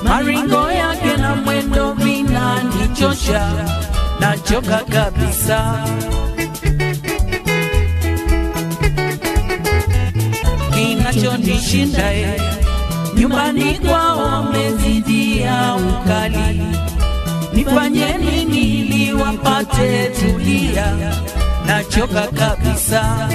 maringo yake na mwendo vinanichosha, nachoka kabisa. Kinachonishinda e, nyumbani kwao wamezidia ukali, nifanye nini ili wapate tulia? Nachoka kabisa.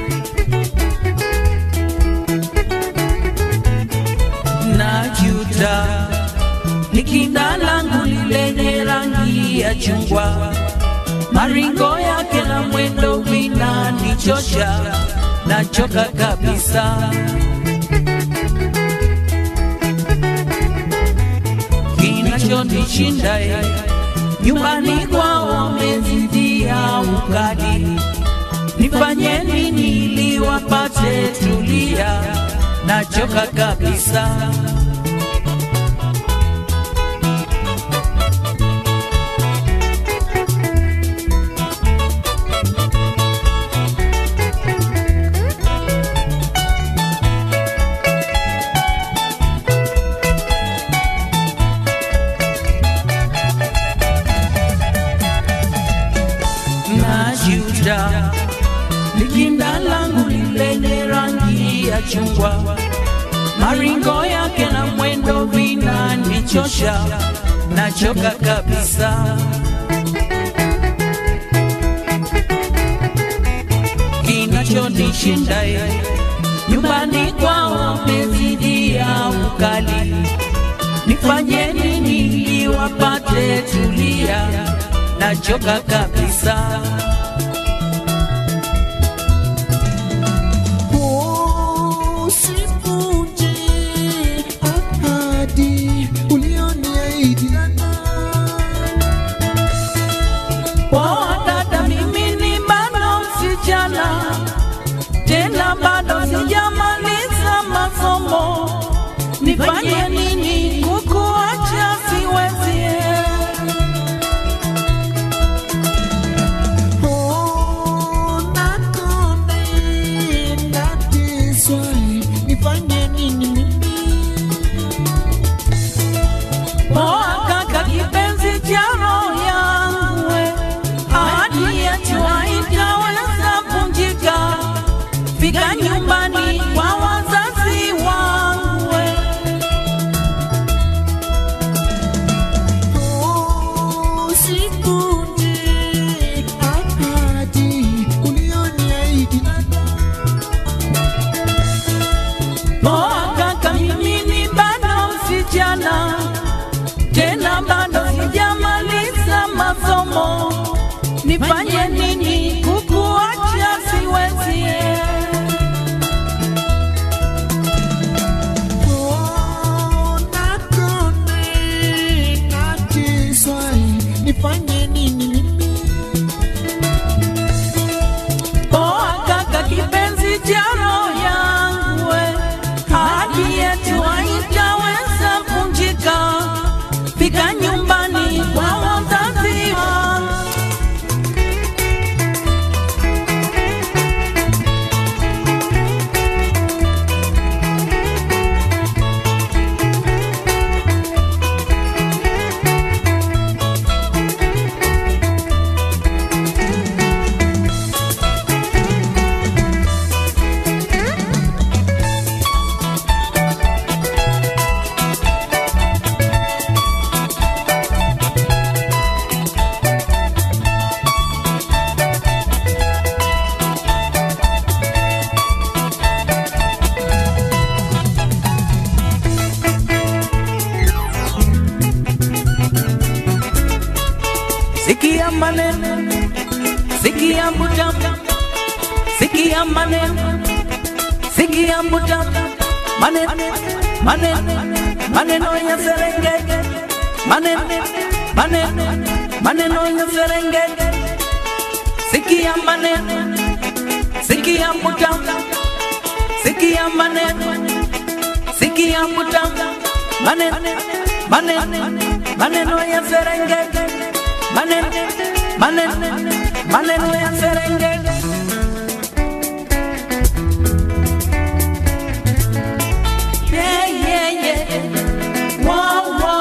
najuta nikinda langu lilenye rangi ya chungwa, maringo yake na mwendo vinanichosha, nachoka kabisa. Kinachonishinda e, nyumbani kwao wamezidia ukali, nifanye nini ili wapate tulia? Nachoka kabisa. najuta likinda langu lilenye rangi ya chungwa, maringo yake na mwendo vinanichosha, nachoka kabisa. Kinachonishinda ye nyumbani kwao wamezidia ukali, nifanye nini ili wapate tulia? Nachoka kabisa. Usivunje ahadi ulioniahidi. Poa dada, mimi ni bado msichana, tena bado sijamaliza masomo. Nifanye nini kukuacha? Siwezi. Oh, nakonde, nateswa, nifanye nini mimi? Poa kaka, kipenzi cha roho yangu, we. ahadi yetu haitaweza vunjika. Fika nyumbani kwa wazazi wangu, we. Oh, usivunje ahadi ulioniahidi. Poa kaka, mimi ni bado msichana, tena bado sijamaliza masomo. Nifanye nini kukuacha? Siwezi. Oh, nakonde, nateswa, nifanye nini mimi? Poa kaka, kipenzi cha roho yangu, we. ahadi yetu haitaweza vunjika. Fika nyumbani kwa wazazi wangu. Sikia maneno, sikia mbuta, sikia maneno, sikia mbuta, maneno, maneno, maneno ya Serengeti, maneno, maneno, maneno ya Serengeti. Sikia maneno, sikia mbuta, sikia maneno, sikia mbuta, maneno, maneno, maneno ya Serengeti, maneno, maneno, maneno ya Serengeti. Yeah, yeah, yeah. Wow, wow.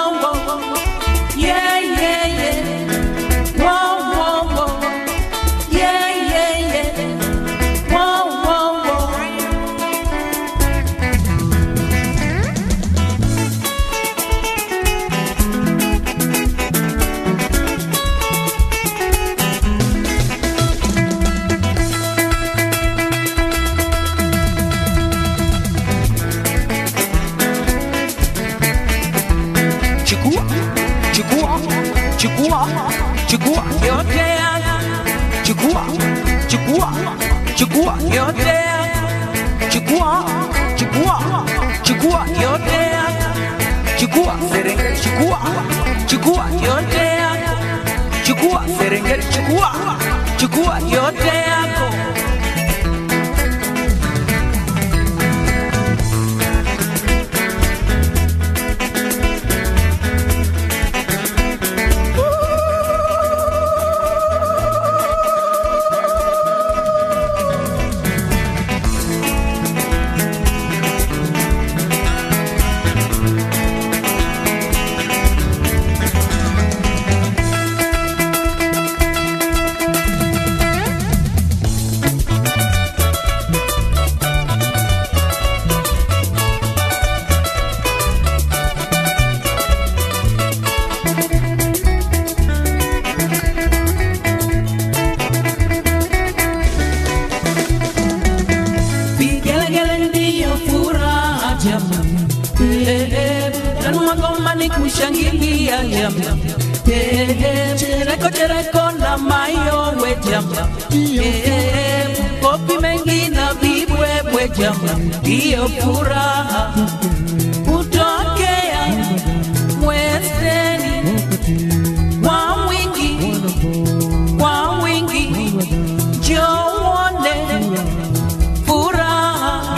chukua chukua chukua yote yangu chukua chukua chukua yote yangu chukua chukua chukua yote yangu chukua serengeti chukua chukua yote yako chukua serengeti chukua chukua yote yako vigelegele ndiyo furaha jamani, Eh, eh, tanua ngoma ni kushangilia jamani, Eh, eh, chereko chereko na mayowe jamani, Eh, eh, kopi mengi na vibwebwe jamani, ndiyo furaha kutokea mwezeni kwa wingi kwa wingi njowone furaha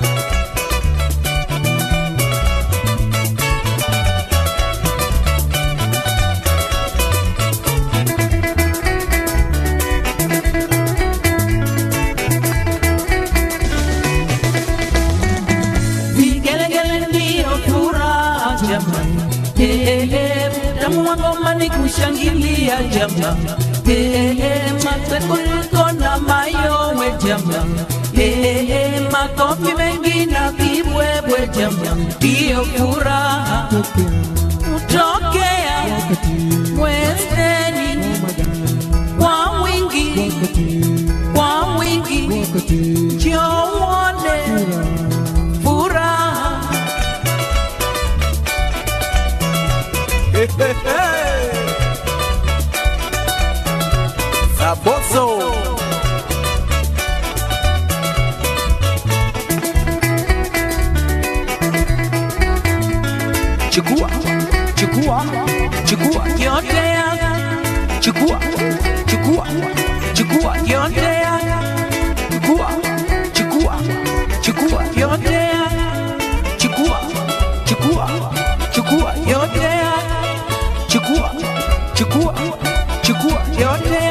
vigelegele ndiyo furaha jamani, Eh, eh, tamu wa ngoma ni kushangilia jamani, Eh, eh, matekulko na mayowe jamani, Eh, eh, makofi mengi na vibwebwe jamani, ndiyo furaha kutokea mwezeni kwa wingi kwa wingi njowone furaha Saboso. chukua chukua chukua yote yangu chukua chukua chukua yote yangu chukua chukua chukua yote yangu chukua chukua chukua yote yangu chukua chukua chukua yote